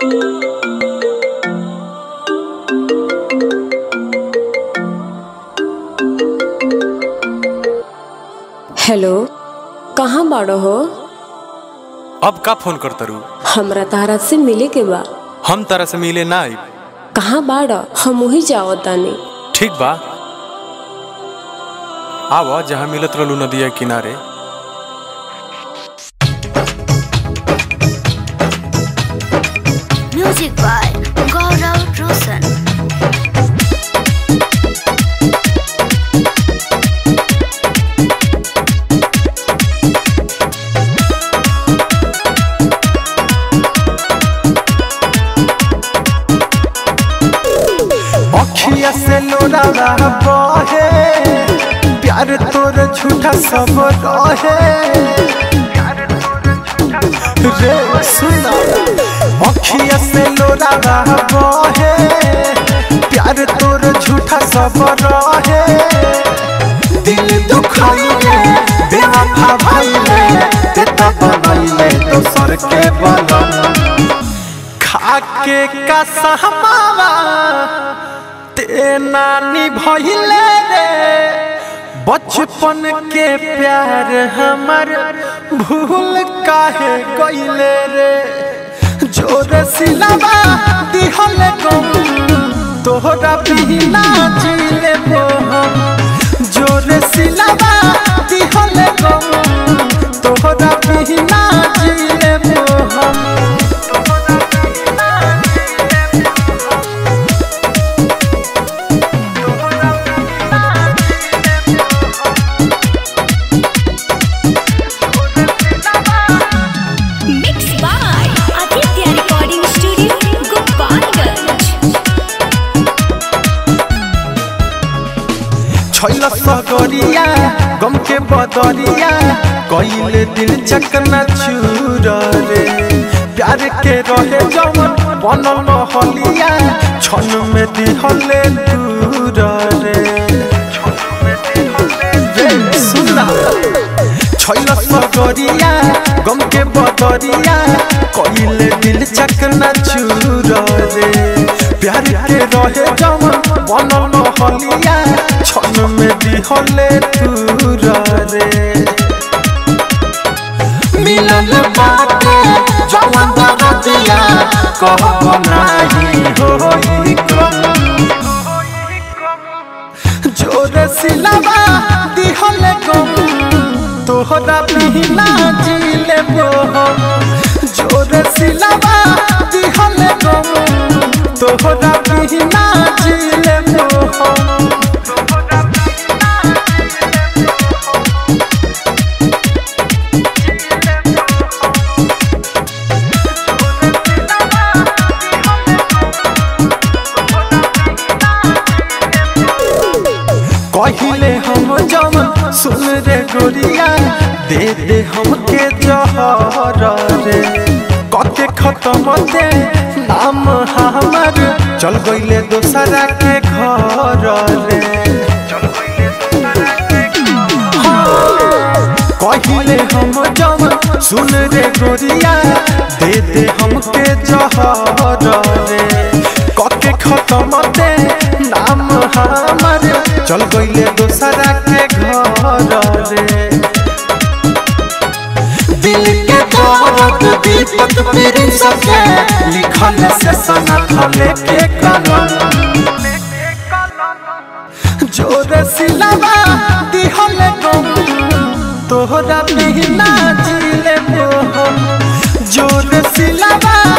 Hello कहाँ बाड़ो हो अब का फोन कर तरू हमरा तारा से मिले के बा हम तारा से मिले ना आइब कहाँ बाड़ हम वही जाओ तानी ठीक बा आव जहाँ मिलत रहलू नदिया के किनारे Music by Gaurav Roshan. अखिया से लोरावा बहे प्यार तोर झूठा सब रहे रे सुना अखिया से लोरावा बहे प्यार तोर झूठा सब रहे दिल दुखाइले बेवफा भाइले ते तब बनैले दोसर के बनम खाके का सहमावा ते नानी भइले रे बचपन के प्यार हमर भूल काहे गइले रे जोर सिलावा दिहल गम तोहरा बिना जीले हम जोर सिलावा दिहल गम तोहरा बिना जीले हम Mixed by Aditya Recording Studio, Gopalganj. छैल सगरिया गम के बदरिया कइले दिल चकना चूर रे प्यार के रहे जवन बनल हलिया छन में दिहले दूर रे रे सुना छैल सगरिया गम के बदरिया कइले दिल चकना चूर रे प्यार के रहे जवन बनल हलिया छन में दिहले दूर रे मिलल बाटे जवन दरदिया कहब नाही होई कम जोर सिलावा दिहल गम तोहरा बिना जीले हम जोर सिलावा दिहल गम तोहरा बिना जीले हम कहिले हम जम सुन रे गोरिया दे दे हमके जहर रे कते खत्म दे नाम हमर चल गइले दोसरा के घर रे कहिले हम जम सुन रे गोरिया दे दे हमके जहर रे कते खत्म दे नाम हमर चल गइले दोसरा के घर रे दिल के दर्द दीपक मेरे सके लिखल से सना खले के कलम जोर सिलावा दिहल गम तोहरा बिना जीले हम जोर सिलावा